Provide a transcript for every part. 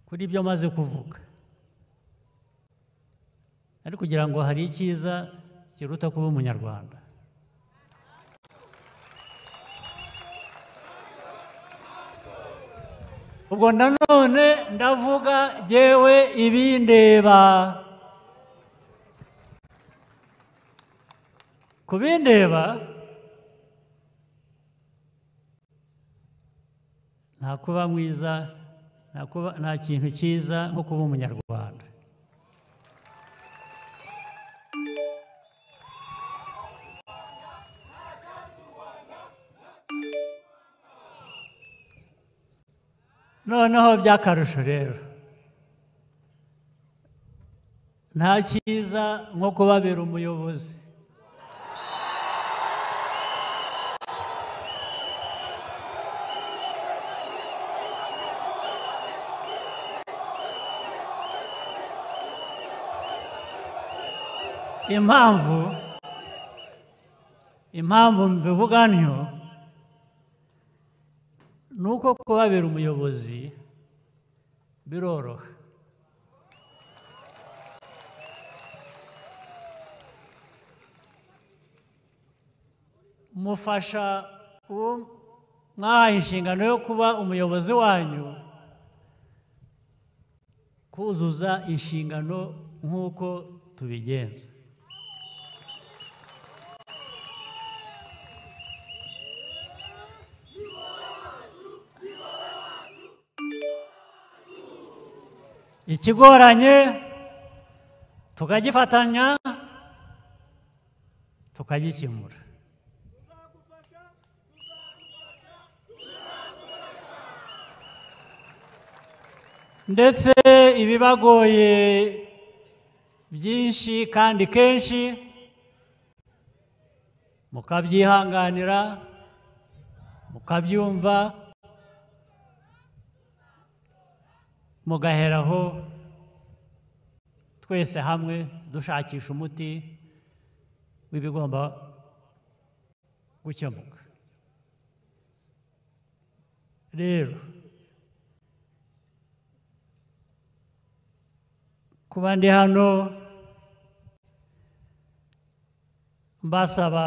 kuri ibyo amaze kuvuga ariko kugira ngo hari icyiza kiruta kuba umunyarwanda ubwo nanone ndavuga yewe ibindeba kubindeba nta kuba mwiza nta kintu cyiza nko kuba umunyarwanda noneho by'akarusho rero nta cyiza nko kubabera umuyobozi impamvu impamvu mbivuga ntyo ni uko kubabera umuyobozi biroroha mufasha uwo mwahaye inshingano yo kuba umuyobozi wanyu kuzuza inshingano nk'uko tubigenza ikigoranye tukagifatanya tukagikemura ndetse ibibagoye byinshi kandi kenshi mukabyihanganira mukabyumva mugaheraho twese hamwe dushakisha umuti w'ibigomba gukemuka rero kuba ndi hano mbasaba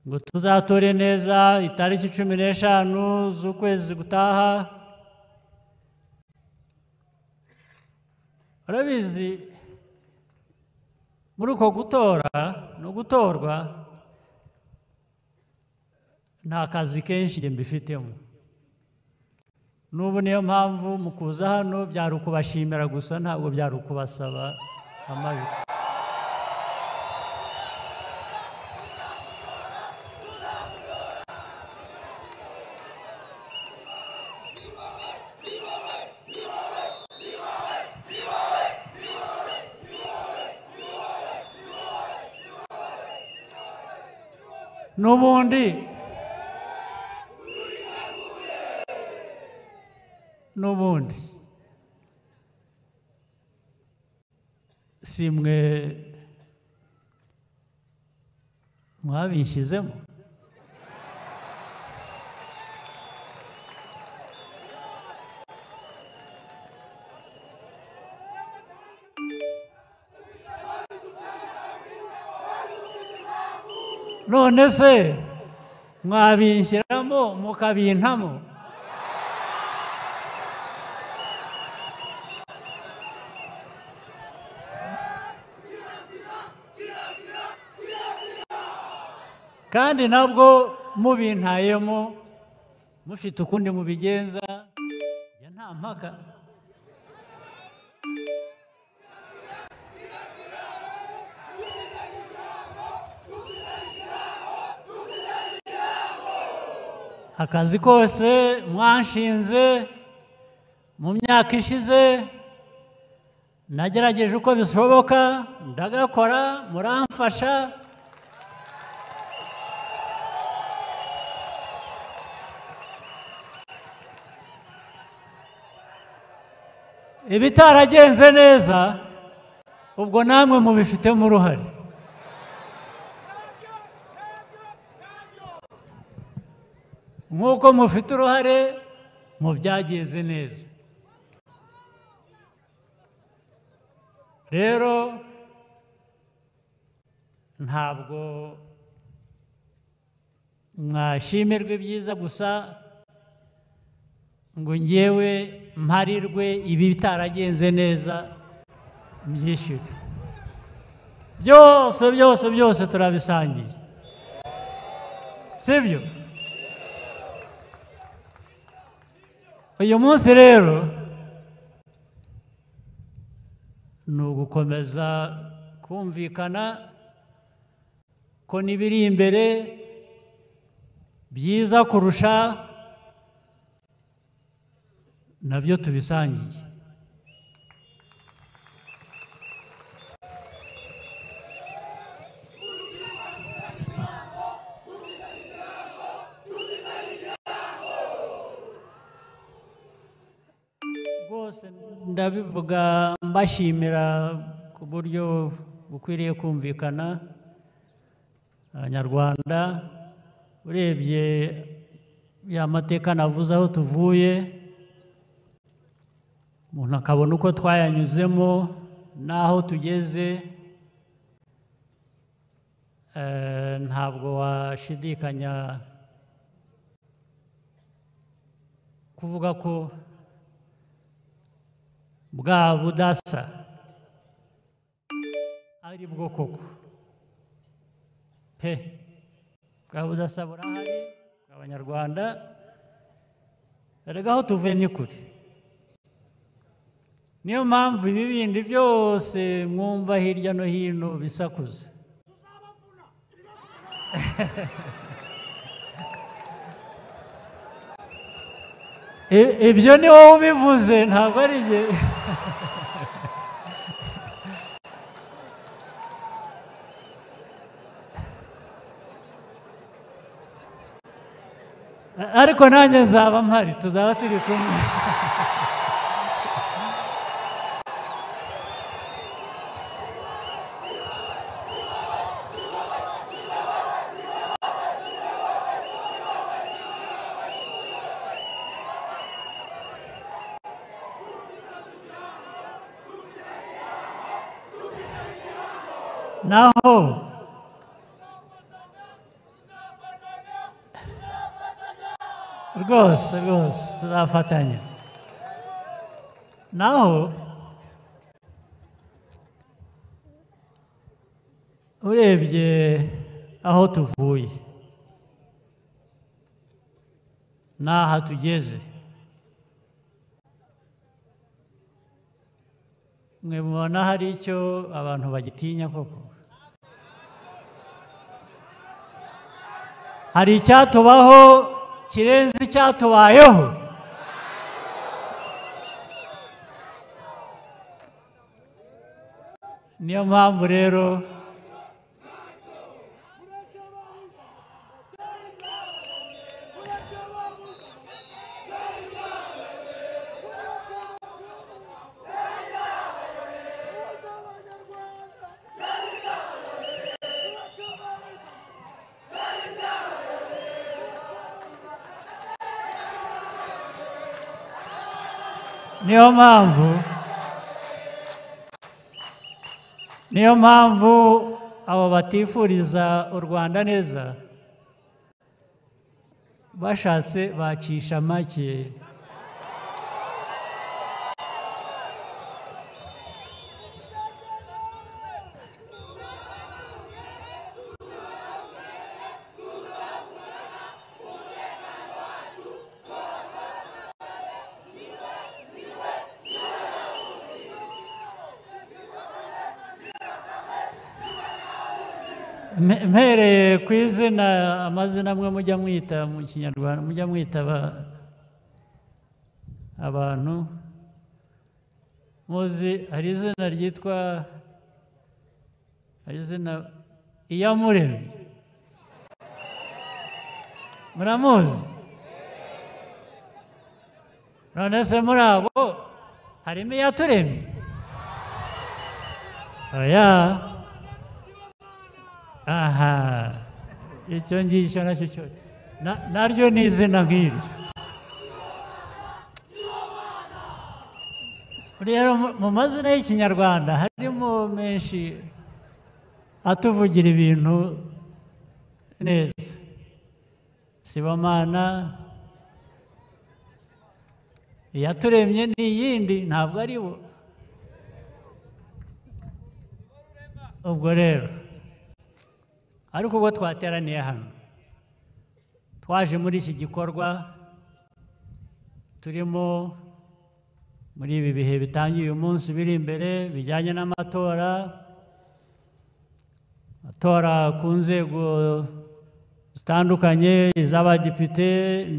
ngo tuzatore neza itariki cumi n'eshanu z'ukwezi gutaha urabizi muri uko gutora no gutorwa nta kazi kenshi mbifitemo n'ubu niyo mpamvu mu kuza hano byari ukubashimira gusa ntabwo byari ukubasaba amajwi n'ubundi n'ubundi si mwe mwabishyizemo none se mwabinshyiramo mukabintamo kandi nabwo mubintayemo mufite ukundi mubigenza ya nta mpaka akazi kose mwanshinze mu myaka ishize nagerageje uko bishoboka ndagakora muramfasha ibitaragenze neza ubwo namwe mubifitemo uruhare nk'uko mufite uruhare mu byagenze neza rero ntabwo mwashimirwa ibyiza gusa ngo ngewe mparirwe ibi bitaragenze neza byishyure byose byose byose turabisangiye sibyo uyu munsi rero ni ugukomeza kumvikana ko n'ibiri imbere byiza kurusha nabyo tubisangiye rwose ndabivuga mbashimira ku buryo bukwiriye kumvikana abanyarwanda urebye ya mateka navuze aho tuvuye umuntu akabona uko twayanyuzemo n'aho tugeze eh, ntabwo washidikanya kuvuga ko bwa budasa ari bwo koko pe bwa budasa burahari abanyarwanda erega aho tuvuye ni kure niyo mpamvu ibi bindi byose mwumva hirya no hino bisakuza I- ibyo ni wowe ubivuze ntabwo ari njye ariko nanjye nzaba mpari tuzaba turi kumwe naho rwose rwose tuzafatanya naho urebye aho tuvuye n'aha tugeze mwe mubona hari icyo abantu bagitinya koko hari icyatubaho kirenze icyatubayeho niyo mpamvu rero niyo mpamvu niyo mpamvu abo batifuriza u rwanda neza bashatse bacisha make Mpe- mpereye ku izina amazina amwe mujya mwita mu kinyarwanda mujya mwita aba- abantu muzi hari izina ryitwa hari izina iyamuremye muramuzi none se muri abo harimo iyaturemye oya aha icyo ngicyo nacyo cyo na- naryo ni izina nk'iryo rero mu- mu mazina y'ikinyarwanda harimo menshi atuvugira ibintu neza sibamana iyaturemye ni iyindi ntabwo ari bo ubwo rero ariko ubwo twateraniye hano twaje muri iki gikorwa turimo muri ibi bihe bitangiye uyu munsi biri imbere bijyanye n'amatora amatora ku nzego zitandukanye iz'abadepite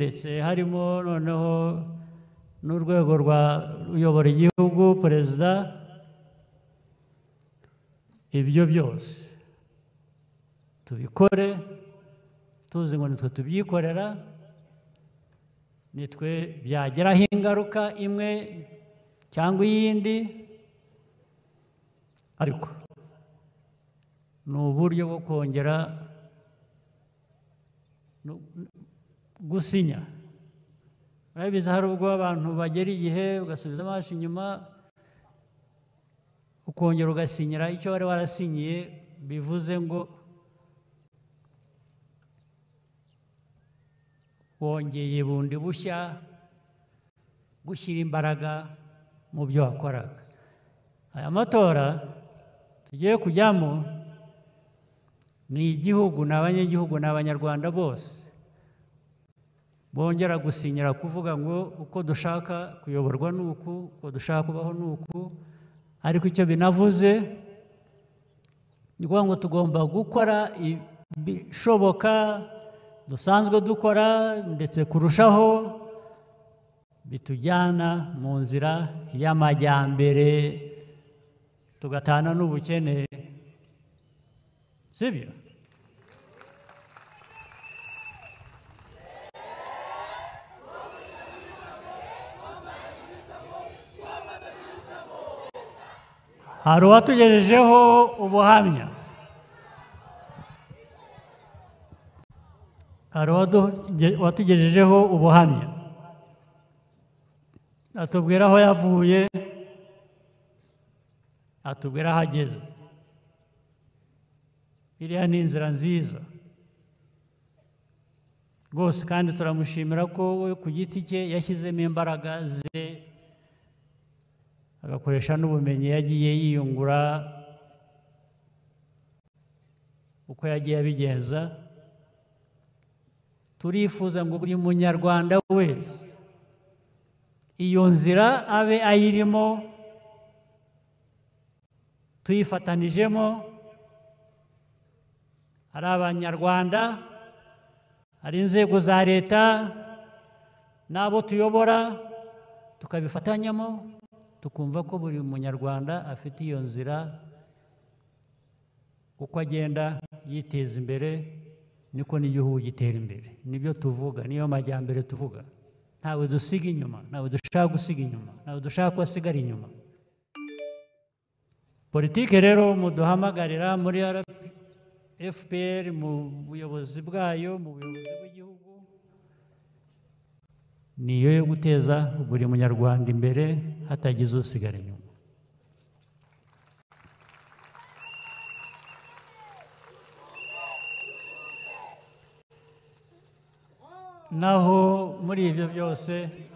ndetse harimo noneho n'urwego rwa uyobora igihugu perezida ibyo byose tubikore tuzi ngo nitwe tubyikorera nitwe byageraho ingaruka imwe cyangwa iyindi ariko ni uburyo bwo kongera no- gusinya urabizi hari ubwo abantu bagera igihe ugasubiza amaso inyuma ukongera ugasinyira icyo wari warasinyiye bivuze ngo wongeye bundi bushya gushyira imbaraga mu byo wakoraga aya matora tugiye kujyamo ni igihugu ni abanyagihugu ni abanyarwanda bose bongera gusinyira kuvuga ngo uko dushaka kuyoborwa ni uku uko dushaka kubaho ni uku ariko icyo binavuze ni ukuvuga ngo tugomba gukora ibishoboka dusanzwe dukora ndetse kurushaho bitujyana mu nzira y'amajyambere tugatana n'ubukene sibyo hari uwatugejejeho ubuhamya hari uwadu- uwatugejejeho ubuhamya atubwira aho yavuye atubwira aho ageze iriya ni inzira nziza rwose kandi turamushimira ko we ku giti cye yashyizemo imbaraga ze agakoresha n'ubumenyi yagiye yiyungura uko yagiye abigenza turifuza ngo buri munyarwanda wese iyo nzira abe ayirimo tuyifatanijemo ari abanyarwanda hari inzego za leta n'abo tuyobora tukabifatanyamo tukumva ko buri munyarwanda afite iyo nzira uko agenda yiteza imbere niko n'igihugu gitera imbere nibyo tuvuga niyo majyambere tuvuga ntawe dusiga inyuma ntawe dushaka gusiga inyuma ntawe dushaka ko asigara inyuma politike rero muduhamagarira muri RP fpr mu buyobozi bwayo mu buyobozi bw'igihugu niyo yo guteza buri munyarwanda imbere hatagize usigara inyuma naho muri ibyo byose